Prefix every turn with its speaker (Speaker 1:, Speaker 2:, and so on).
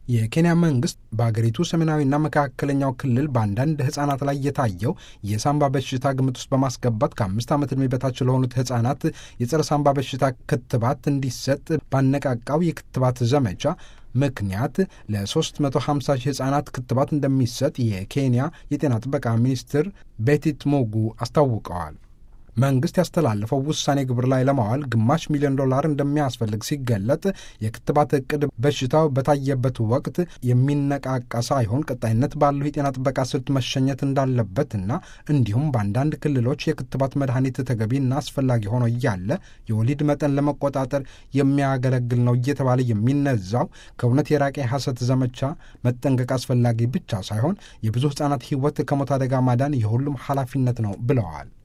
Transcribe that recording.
Speaker 1: የኬንያ መንግስት በአገሪቱ ሰሜናዊና መካከለኛው ክልል በአንዳንድ ህጻናት ላይ የታየው የሳምባ በሽታ ግምት ውስጥ በማስገባት ከአምስት ዓመት ዕድሜ በታች ለሆኑት ህጻናት የጸረ ሳምባ በሽታ ክትባት እንዲሰጥ ባነቃቃው የክትባት ዘመቻ ምክንያት ለ350 ሺህ ህጻናት ክትባት እንደሚሰጥ የኬንያ የጤና ጥበቃ ሚኒስትር ቤቲት ሞጉ አስታውቀዋል። መንግስት ያስተላለፈው ውሳኔ ግብር ላይ ለማዋል ግማሽ ሚሊዮን ዶላር እንደሚያስፈልግ ሲገለጥ የክትባት እቅድ በሽታው በታየበት ወቅት የሚነቃቃ ሳይሆን ቀጣይነት ባለው የጤና ጥበቃ ስልት መሸኘት እንዳለበትና እንዲሁም በአንዳንድ ክልሎች የክትባት መድኃኒት ተገቢና አስፈላጊ ሆኖ እያለ የወሊድ መጠን ለመቆጣጠር የሚያገለግል ነው እየተባለ የሚነዛው ከእውነት የራቀ የሐሰት ዘመቻ መጠንቀቅ አስፈላጊ ብቻ ሳይሆን የብዙ ህጻናት ህይወት ከሞት አደጋ ማዳን የሁሉም ኃላፊነት ነው ብለዋል።